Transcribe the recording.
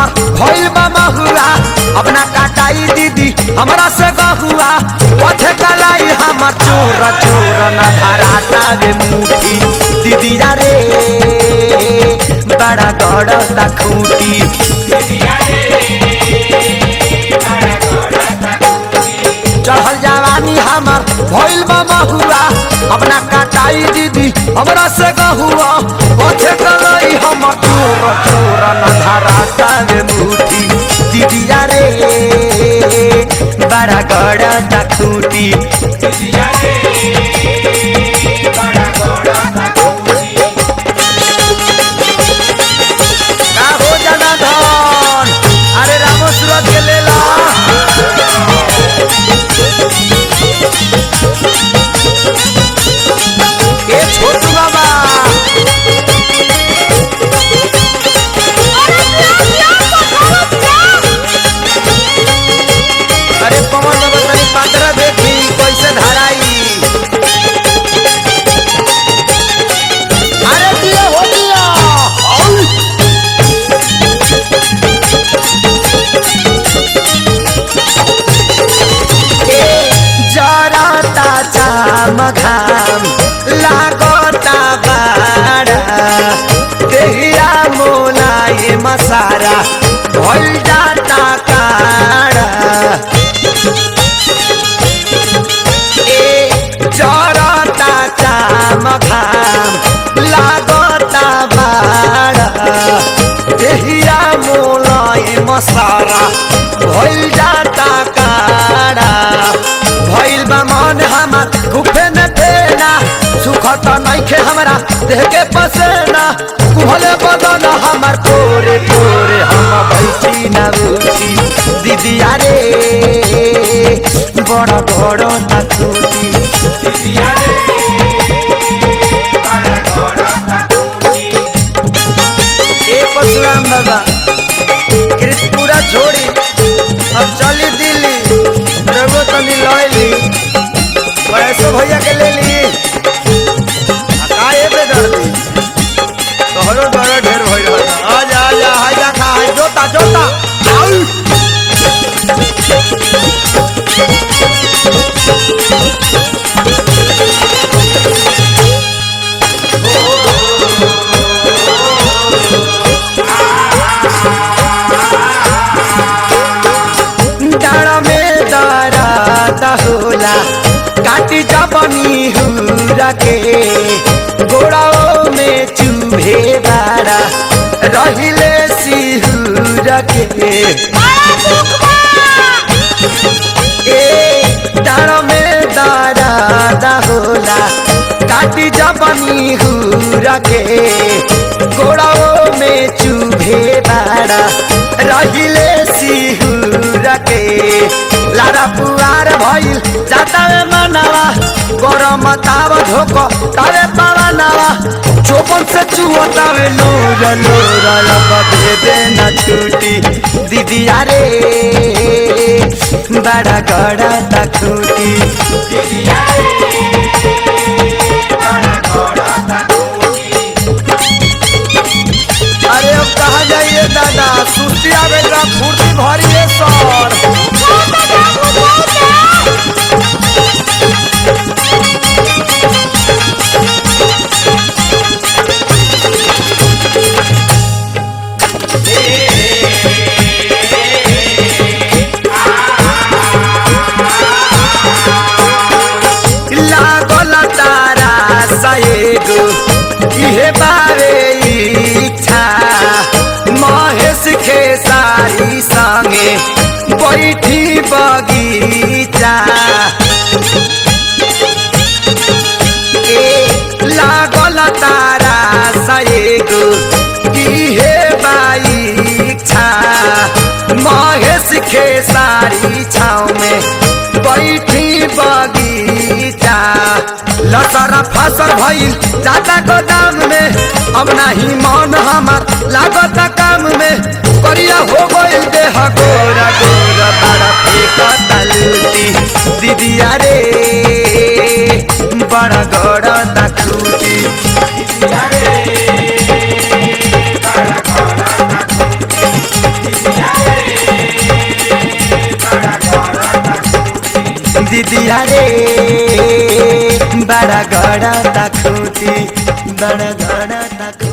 हमर भइल बा महुआ अपना काटाई दीदी हमरा से गहुआ पथे कलाई हमर चोर चोर न धराता रे मुठी दीदी रे बड़ा गड़ता खूटी चढ़ल जवानी हमर भइल बा महुआ अपना काटाई दीदी हमरा से गहुआ पथे कलाई हमर चोर चोर न धराता रे मुठी दीदी रे बड़ा गड़ता खूटी का हो जाना धन अरे रामो सूरत के लेला ए छोटू बाबा अरे पवन बाबा तनी पात्र देखी कैसे धराई अरे दिया हो दिया औ! जरता चाम घाम लागता बाड़ा देहिया मोलाई मसारा भइल जाता काड़ा ए जरता चाम घाम लागता बाड़ा देहिया मोलाई मसारा भइल जाता काड़ा भइल बा मन हमार गुफे न देना सुख त नइखे हमरा देह के पसेना कुहले बदन हमार कोरे कोरे हम बैठी न उठी दीदी रे बड़ बड़ तूती ए परशुराम बाबा कृतपुरा छोड़ी अब चली दिल्ली रघु तनी लैली पैसो भैया के ले ली आ काहे पे डरती तोहरो डर ढेर भइल रहता आ जा आ जा हाय जा खा हाय जोता जोता आउ डाँडा में दराता होला काटी जबनी हुरा के गोड़ाओ में चूहे बाड़ा रहिले सिहुरा के ए डाँडा में दराता होला काटी जबनी हुरा के गोड़ाओ में चूहे बाड़ा रहिले सिहुरा के लारा पुआर भइल जाता में मनावा गरम ताव धोक तावे पावा नावा चोपन से चुअतावे नूर नूर लब दे देना छूटी दीदी रे बड़ा गड़ा तखूटी अरे अब कहा जाइए दादा सुस्ती आवे ला फुर्ती भरी है सर लागल तारा सएगो इहे बारे इच्छा महेश खेसारी संगे बैठी बगीचा ए लागल तारा सएगो इहे बाइच्छा महेश खेसारी छाव में बैठी बगीचा लसरा फसल भइल जाता गोदाम में अब नाही मन हमार लागत काम में करिया हो गइल देह गोरा गोरा बड़ा फेंकता लूटी दीदिया रे बड़ा गड़ा खूटी दीदिया रे बड़ा गड़ा तकुती बड़ा गड़ा तकुती